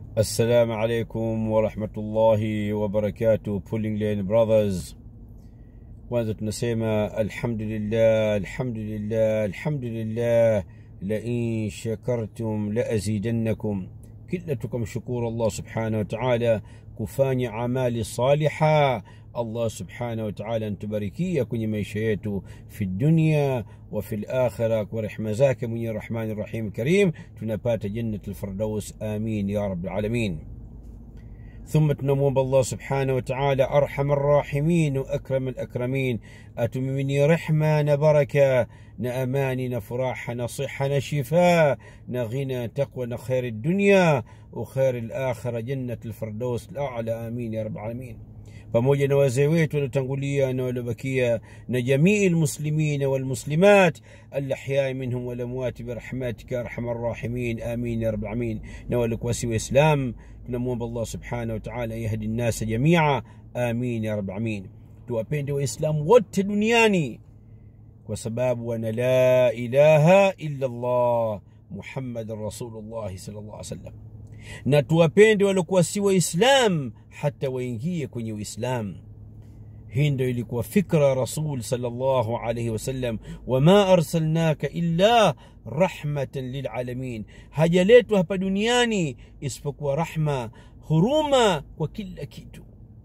Assalamu alaikum warahmatullahi wabarakatuh, Pulling Lane Brothers. Kwanza tunasema alhamdulillah, alhamdulillah, alhamdulillah, lain shakartum laazidannakum, kila tukamshukuru Allah subhanahu wa ta'ala kufanya amali saliha Allah subhanahu wa ta'ala antubarikia kwenye maisha yetu fi dunya wa fi lakhira kwa rehma zake mwenye rahmani rahim karim tunapata jannat lfirdaus amin ya rab alalamin ثم تنموم الله سبحانه وتعالى أرحم الراحمين وأكرم الأكرمين أتممني رحمة نبركة نأمان نفراح نصحة نشفاء نغنى تقوى نخير الدنيا وخير الآخرة جنة الفردوس الأعلى آمين يا رب العالمين pamoja na wazee wetu waliotangulia na waliobakia na jamii lmuslimina walmuslimat alahyai minhum walamwati birahmatika arhamar rahimin amin ya rabalamin na walikuwa si waislam tunamwomba allah subhanahu wataala yahdi nnasa jamia amin ya rabalamin tuwapende waislamu wote duniani kwa sababu wana la ilaha illa llah muhammadan rasulullahi sal llah alih wasallam na tuwapende waliokuwa si waislam hata waingie kwenye uislam hii ndo ilikuwa fikra rasul salllahu alaihi wasallam wama arsalnaka illa rahmatan lilalamin hajaletwa hapa duniani isipokuwa rahma huruma kwa kila kitu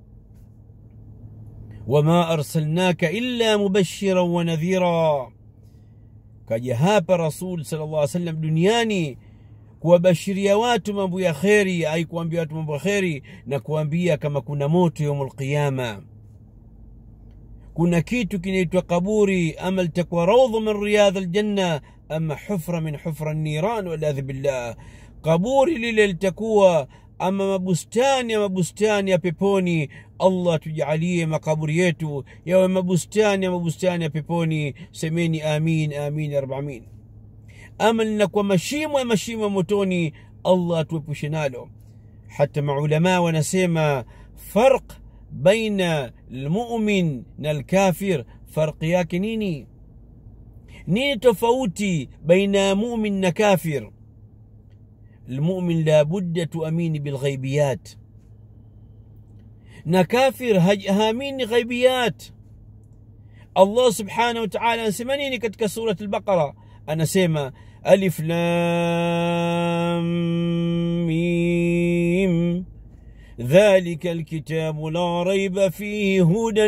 wama arsalnaka illa mubashiran wa nadhira kaja hapa rasul sal llah salam duniani kuwabashiria watu mambo ya kheri ai kuambia watu mambo ya kheri na kuambia kama kuna moto yaumul qiyama kuna kitu kinaitwa kaburi ama litakuwa raudhu min riyadh aljanna ama hufra min hufra niran waladhi billah kaburi lile litakuwa ama mabustani ya mabustani ya peponi allah tujalie makaburi yetu yawe mabustani ya mabustani ya peponi semeni amin amin ya rabalamin ama linakuwa mashimo ya mashimo ya motoni allah atuepushe nalo hata maulamaa wanasema farq baina lmumin na lkafir farqi yake nini nini tofauti baina ya mumin na kafir المؤمن لا بد تؤمين بالغيبيات نكافر هامين غيبيات الله سبحانه وتعالى سمنيني كتك سورة البقرة أنا سيما ألف لام ميم ذلك الكتاب لا ريب فيه هدى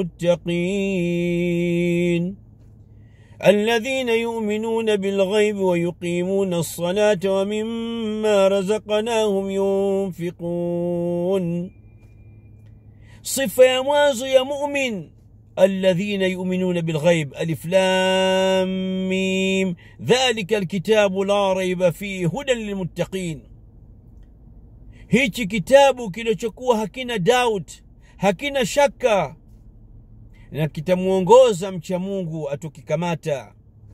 للمتقين الذين يؤمنون بالغيب ويقيمون الصلاة ومما رزقناهم ينفقون صفة يا مواز يا مؤمن الذين يؤمنون بالغيب ألف لام ميم ذلك الكتاب لا ريب فيه هدى للمتقين hichi kitabu kilichokuwa hakina doubt hakina shaka na kitamwongoza mcha mungu atukikamata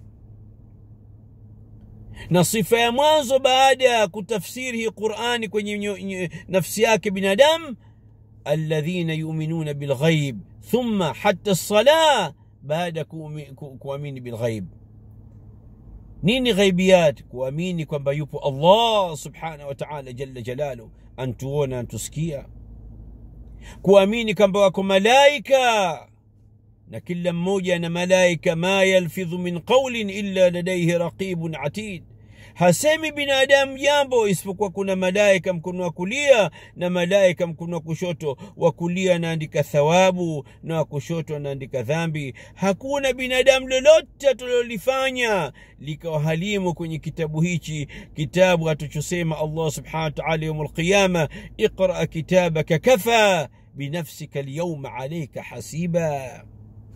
na sifa ya mwanzo baada ya kutafsiri hii qurani kwenye nafsi yake binadamu alladhina yuminuna bilghaib thumma hata lsalah baada kuamini bilghaib nini ghaibiyat kuamini kwamba yupo allah subhanahu wataala jalla jalalu antuona antusikia kuamini kwamba wako malaika na kila mmoja na malaika ma yalfidhu min qaulin illa ladaihi raqibun atid hasemi binadamu jambo isipokuwa kuna malaika mkono wa kulia na malaika mkono wa kushoto wa kulia anaandika thawabu na wa kushoto anaandika dhambi hakuna binadamu lolote tulilolifanya likawa halimu kwenye kitabu hichi kitabu atuchosema allah subhanahu wataala yaum alqiyama iqra kitabaka kafa binafsika lyauma alaika hasiba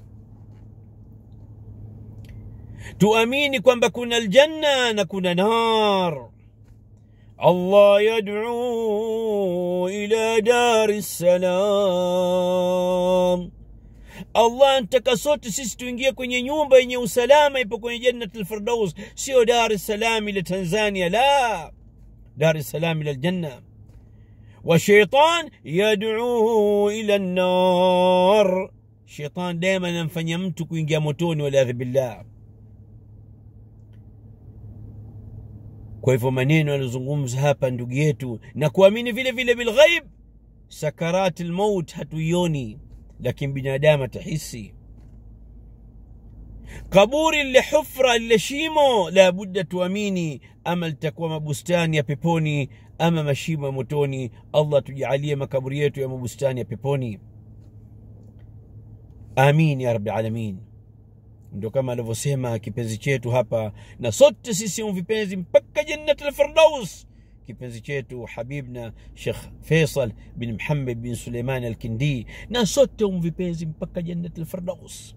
tuamini kwamba kuna aljanna na kuna nar allah yaduu ila dari ssalam allah antaka sote sisi tuingie kwenye nyumba yenye usalama ipo kwenye jannat lfirdaus sio dar es salam ile tanzania la dar es salam ila aljanna والشيطان يدعوه الى النار شيطان دائما anamfanya mtu kuingia motoni waliadhi billah kwa hivyo maneno aliyozungumza hapa ndugu yetu na kuamini vile vile bilghaib sakarati lmaut hatuioni lakini binadamu atahisi kaburi lile hufra lile shimo labudda tuamini ama litakuwa mabustani ya peponi ama mashimo ya motoni allah tujalie makaburi yetu ya mabustani ya peponi amin ya rabi alamin ndio kama alivyosema kipenzi chetu hapa na sote sisi vipenzi mpaka jannat lfirdaus kipenzi chetu habibna shekh faisal bin muhammad bin suleiman alkindi na sote vipenzi mpaka jannat lfirdaus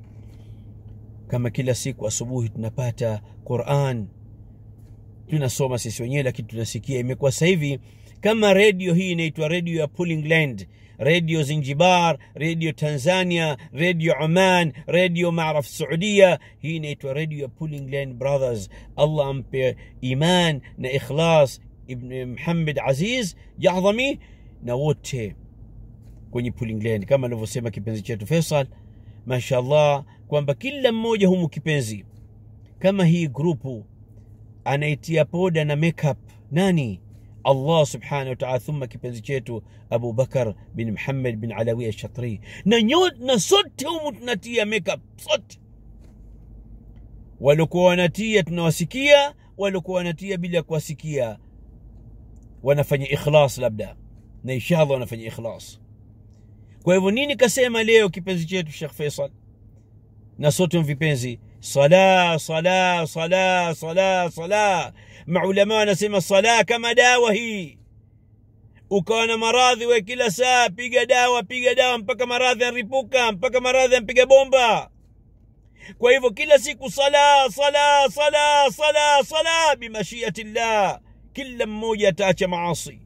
kama kila siku asubuhi tunapata quran tunasoma sisi wenyewe lakini tunasikia imekuwa sasa hivi kama redio hii inaitwa redio ya pulling land redio zinjibar redio tanzania redio oman redio maraf saudia hii inaitwa redio ya pulling land brothers allah ampe iman na ikhlas ibn muhammad aziz jahdhami na wote kwenye pulling land kama alivyosema kipenzi chetu faisal mashallah kwamba kila mmoja humu kipenzi kama hii grupu anaitia poda na makeup nani allah subhanahu wataala thumma kipenzi chetu abu bakar bin muhammad bin alawi alshatri na, na sote humu tunatia makeup sote waliokuwa wanatia tunawasikia waliokuwa wanatia bila kuwasikia wanafanya ikhlas labda na inshallah wanafanya ikhlas kwa hivyo nini kasema leo kipenzi chetu shekh faisal na sote vipenzi sala sala sala sala sala maulama wanasema sala kama dawa hii ukawa na maradhi we kila saa piga dawa piga dawa mpaka maradhi anripuka mpaka maradhi anpiga bomba kwa hivyo kila siku sala sala sala sala sala bimashiati llah kila mmoja ataacha maasi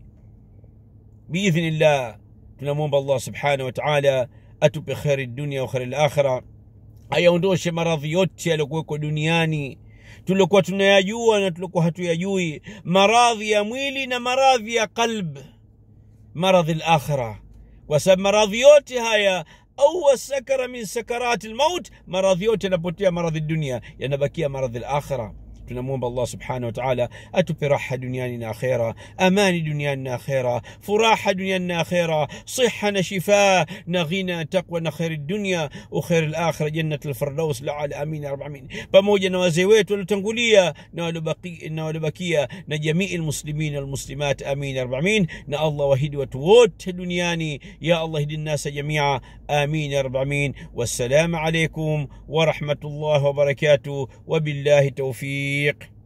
biidhnillah tunamwomba allah subhanahu wa taala atupe kheri dunia wa kheri lakhira ayaondoshe maradhi yote yaliyokuwekwa duniani tuliokuwa tunayajua na tuliokuwa hatuyajui maradhi ya mwili na maradhi ya qalb maradhi lakhira kwa sababu maradhi yote haya au sakara min sakarati lmaut maradhi yote yanapotea maradhi dunia yanabakia maradhi lakhira tunamwomba allah subhanahu wataala atupe raha duniani na akhera amani duniani na akhera furaha duniani na akhera siha na shifaa na ghina taqwa na kheri dunia ukheri lakhira jannat lfirdaus laala amin ya rabamin pamoja na wazee wetu waliotangulia na waliobakia na jamii lmuslimin walmuslimat amin ya rabamin na allah wahidi watu wote duniani ya allah hidi nnasa jamia amin ya rabamin wassalamu alaikum warahmatullahi wabarakatuh wabillahi taufiq